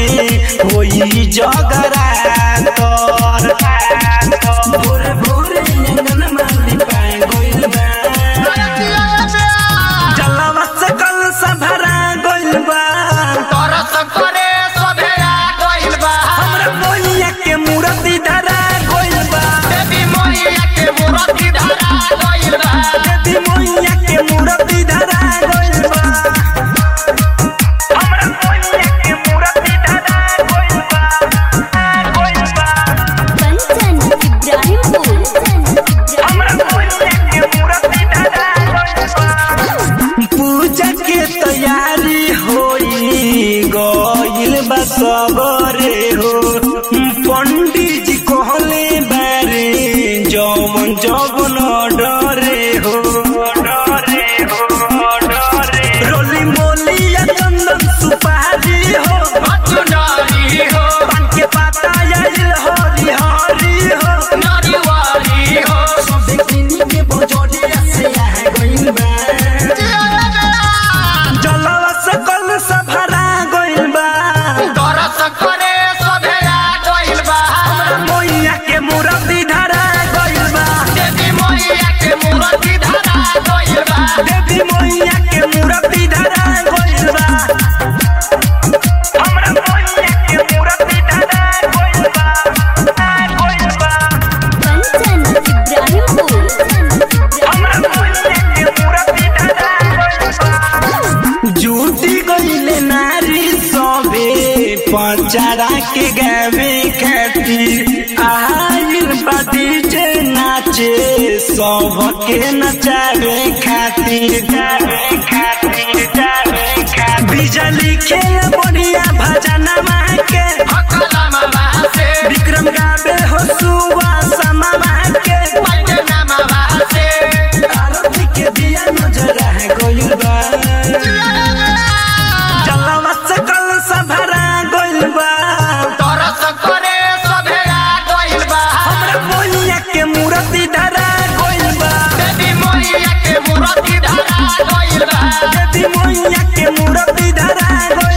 में होई जगरातर भोरे भोरे अंगन माली पाए गइल बा जलवा से कल सभरा गइल बा हमरा मोहिया के मूर्ति धरा गइल बा देवी मोहिया के मूर्ति धरा गइल बा हमरा मोहिया के मूर्ति धरा गइल बा गइल बा कंचन इब्राहिमपुर हमरा मोहिया के मूर्ति धरा गइल बा पूजा के तैयारी होई गइल बा सबरे हो पंडित जी कहले बारे जौवन जौवन डरे हो डरे हो डरे रोली मोली या चंदन सुपारी हो पान के पाता आइल हरी हरी हो सबे किनी के बजोड़िया से आ गइल बा जलवा सकल सभरा गइल बा मोइया के मूर्ति धरा गइल बा देवी मोइया के मूर्ति धरा गइल बा हमरा मोइया के मूर्ति धरा गइल बा गइल बा कंचन इब्राहिमपुर हमरा मोइया के मूर्ति धरा गइल बा जुटी गइले नारी सबे पचारा के गावे खातिर आइल बादी जे नाचे सबके नचावे खातिर जावे खातिर जावे खातिर बिजली खेल बढ़िया भजना